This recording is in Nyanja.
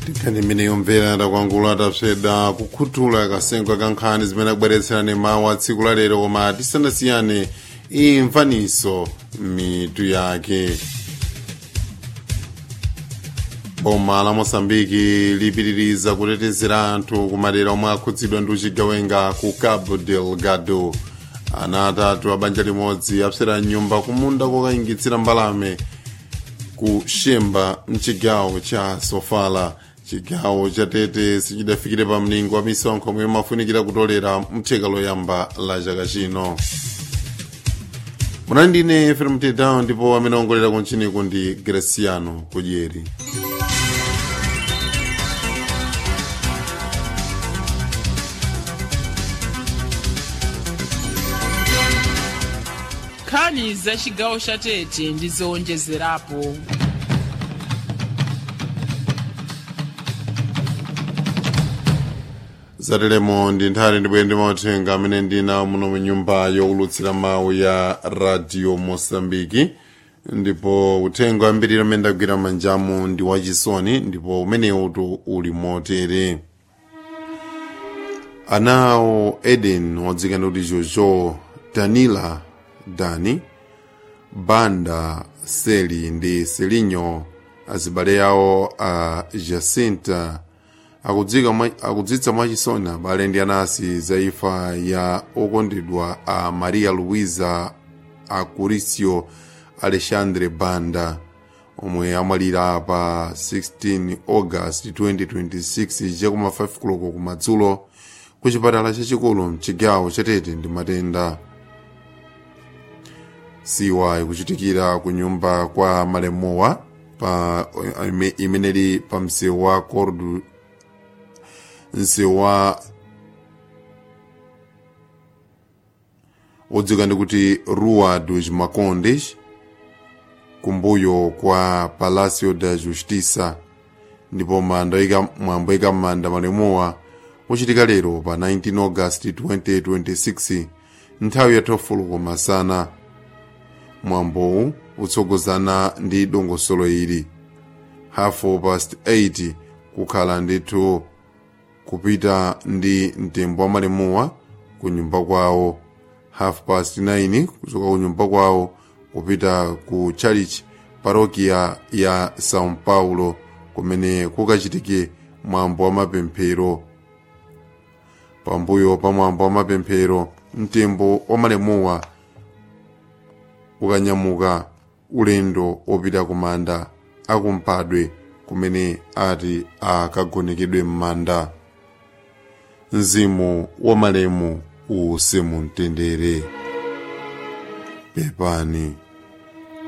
tikhani imene yomvera takwangula atapseda kukhuthula kasengo ka nkhani zimene akubweretserani mawu a tsiku la lero koma tisanasiyane imvaniso mitu yake boma la mosambiki lipitiriza kutetezera anthu kumadera omwe akhudzidwa ndi uchigawenga ku cabo delgado ana atatu a banja limodzi apsera nyumba kumunda kokayingitsira mbalame ku shemba mchigawo cha sofala chigawo cha tete sichidafikire pa mlingo wa misonkho omwe imafunikira kutolera mtheka loyamba la chaka chino munali ndine efrem tedown ndipo amene ongolera kunchiniku ndi graciano kudyeri nkhani za chigawo cha tete ndi zowonjezerapo zatelemo ndi nthani ndibwere ndi mauthenga amene ndina muno mu nyumba yowulutsira mawu ya radio mosambiki ndipo uthenga wambiri amene ndagwira manjamu ndi wachisoni ndipo umenewu uli motere anawo eden wadzikana kuti jojo danila dani banda seli ndi selinyo azibale yawo a jacinta akudzitsa mwachisoni abale ndi anasi za imfa ya okondedwa a maria luisa acuricio alexandre banda omwe amwalira pa 16 august 2026 chakuma 5 koloko kumadzulo ku chipatala chachikulu mchigawo chatete ndi matenda siwa ikuchitikira ku nyumba kwa malemowa pa imeneli pa msewu wa cordu msewu wa odzika ndi kuti rua dos macondes kumbuyo kwa palacio da justiça ndipo mwambo ika m'manda malemowa uchitika lero pa 19 august 2026 nthawi ya 12 masana mwambowu utsogozana ndi dongosolo ili hafu past 8 kukhala ndithu kupita ndi mtembo wa malemuwa ku nyumba kwawo half past 9 kuchoka ku nyumba kwawo kupita ku church parokia ya são paulo kumene kukachitike mwambo wa mapemphero pambuyo pa mwambo wa mapemphero mtembo wa malemuwa ukanyamuka ulendo opita kumanda akumpadwe kumene ati akagonekedwe m'manda mzimu wa malemu uuse mumtendere pepani